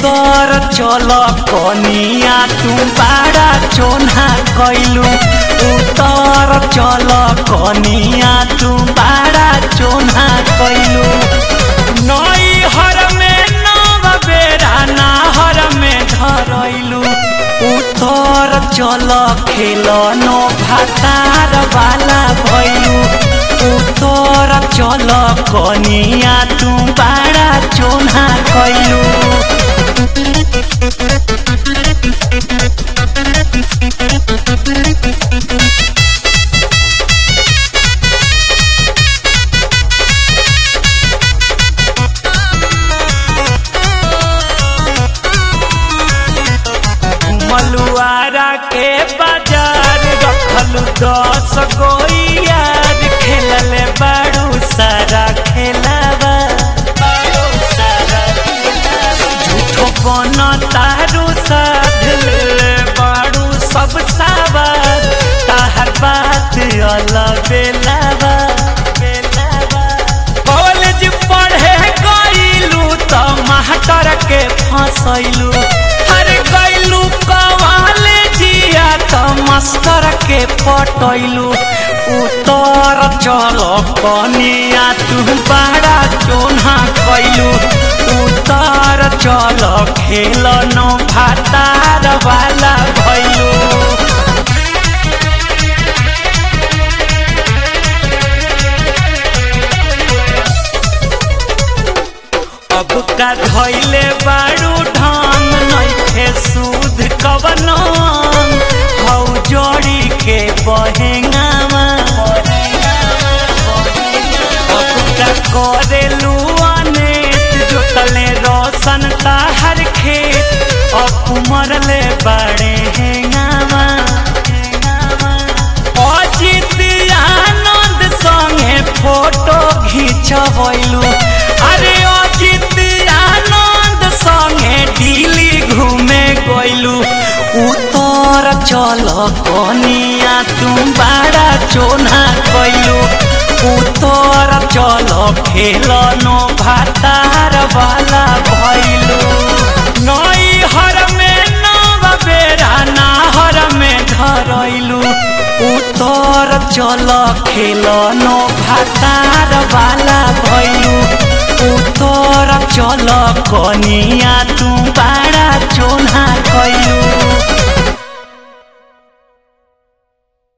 उतर चल कनिया तू बाड़ा चोना कैलू उतर चल कनिया तू बाड़ा चोना कैलू नई हर में नव बेरा नाहर में धरैलू उतर चल खेलनो भातार वाला भैलू उतर चल कनिया तू बाड़ा चोना कैलू मलुआरा के बाजार रखलू दस गो यार खेलले बाड़ू सारा खेलावा झूठो बन तारू साध ले बाड़ू सब सावर ताहर बात अलग बेलावा कॉलेज पढ़े गईलू त मास्टर के फंसैलू अरे गईलू कॉलेजिया त मास्टर के पटैलू उतर चल कनिया तू बड़ा चोना कैलू उतर चल खेलन भातार वाला भैलू अब का धैले बारू ढंग नइखे सूद कवनो हौ जोड़ी के बहेंगावा अब का करेलू अनेत जोतले रोशन ताहर खेत अब मरले बड़े हेंगावा अजित आनंद संगे फोटो घिंचबैलू अरे अजित आनंद संगे दिल्ली घूमे गइलू उतर चल कनिया तू बड़ा चोना कैलू उतर चल खेलनो भातार वाला भैलू नई हर में नव बेरा नाहर में धरैलू उतर चल खेलनो भातार वाला भैलू उतर चल कनिया तू